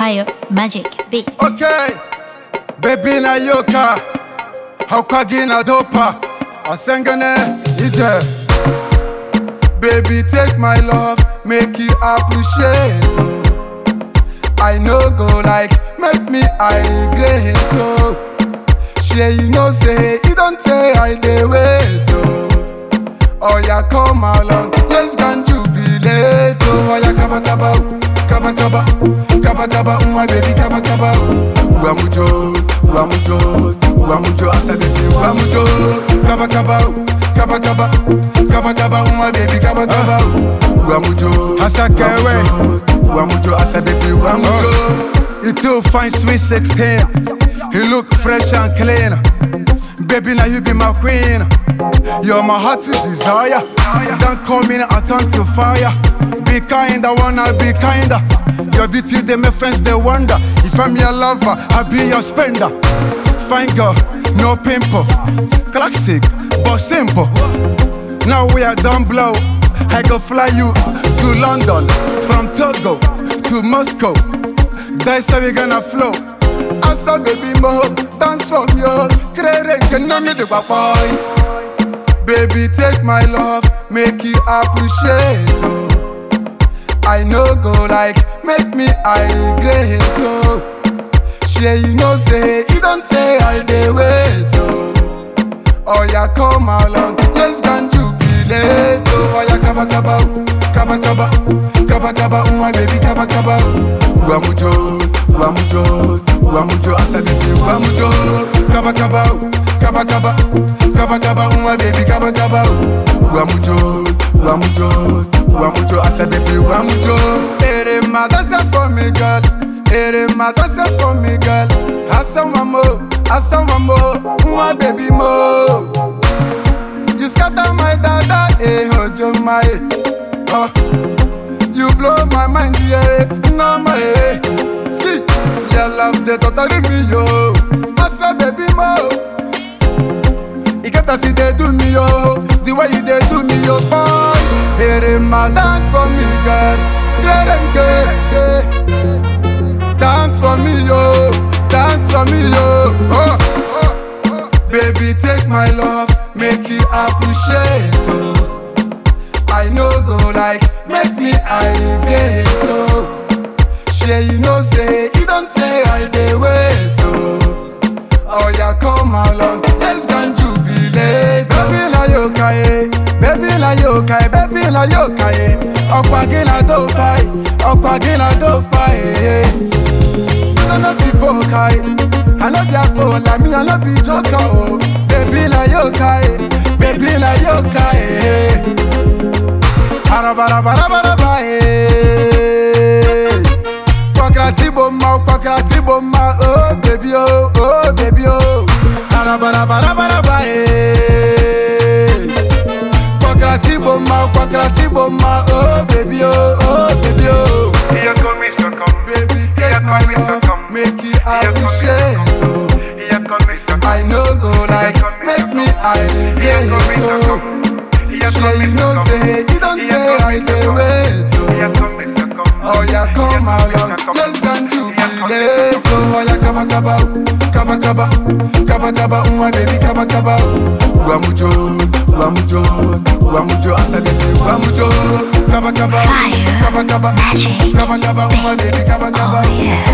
Empire Magic Beat. Okay, baby na yoka, hakwagi na dopa, asengane ije. Baby take my love, make you appreciate. Oh. I no go like, make me I regret. Oh. Shey you know say, you don't say I dey wait. Oh. Oh yeah, come along, let's go and jubilate. Oh yeah, kaba kaba, oh. kaba kaba, kaba kaba, oh my baby, kaba kaba. oh. Wamujo, wamujo, wamujo, asa baby, wamujo, kaba kaba, oh. kaba kaba, kaba kaba, oh my baby, kaba kaba. oh. Wamujo, asa kewe, wamujo, asa baby, wamujo. You too fine, sweet sixteen. You look fresh and clean. Baby, now you be my queen. You're my heart's desire. Don't call me a turn to fire. Be kind, I wanna be kinder. Your beauty, they make friends, they wonder. If I'm your lover, I'll be your spender. Fine girl, no pimple. Classic, but simple. Now we are done blow. I go fly you to London, from Togo to Moscow. That's how we gonna flow. Asa baby mo, dance for me, oh. Krere nke no me the boy. Baby take my love, make you appreciate. Oh. I no go like, make me I regret. Oh. Shey you know say, you don't say I dey wait. Oh. Oh yeah, come along, let's go and jubilate. Oh, oh yeah, kaba kaba, oh. kaba kaba, kaba kaba, oh my baby, kaba kaba. oh. Wamujo, wamujo, wamujo, asa baby, wamujo, kaba kaba, oh. kaba kaba, kaba kaba, oh my baby, kaba kaba. oh. Wamujo, wamujo, wamujo, asa baby, wamujo. Ere ma dance for me, girl. Ere ma dance for me, girl. Asa wamo, asa wamo, my baby mo. You scatter my dada, eh, hojo my, oh. You blow my mind, yeah, no my, eh. See, your love the totally me, yo. Asa baby mo. You get to see they do me, yo. The way you they do me, yo, boy. Here my dance for me, girl. Great and gay, Dance for me, yo. Dance for me, yo. Oh, oh, oh. Baby, take my love, make you appreciate. Oh. I no go like, make me I regret. Oh. Shey you know say, you don't say I dey wait. Oh. Oh yeah, come along, let's go and jubilate. Baby la yoka eh, baby la yoka eh, baby la yoka eh. Ọ̀pọ̀ gíla tó fa eh, ọ̀pọ̀ gíla tó fa eh. This no be poker eh, I no be akpola, me I no be joker oh. Baby la yoka eh, baby la yoka eh. Arabarabarabara eh. Kwakrati bomma, kwakrati bomma, oh baby oh, oh baby oh. Arabarabarabara eh. Kwakrati bomma, kwakrati bomma, oh baby oh, oh baby oh. Here come Mr. Come. Baby take my love, make you appreciate oh. Here come Mr. Come. I no go like, make me I regret oh. Shey you know say, you don't say I dey wait oh. Here come Mr. Come. Oh yeah, come along, let's go and jubilate. Oh yeah, kaba kaba, kaba kaba, kaba kaba, oh my baby, kaba kaba. Wamujo, wamujo, wamujo, asa baby, wamujo, kaba kaba, Fire kaba kaba, Magic kaba kaba, oh my baby, kaba kaba. Oh yeah.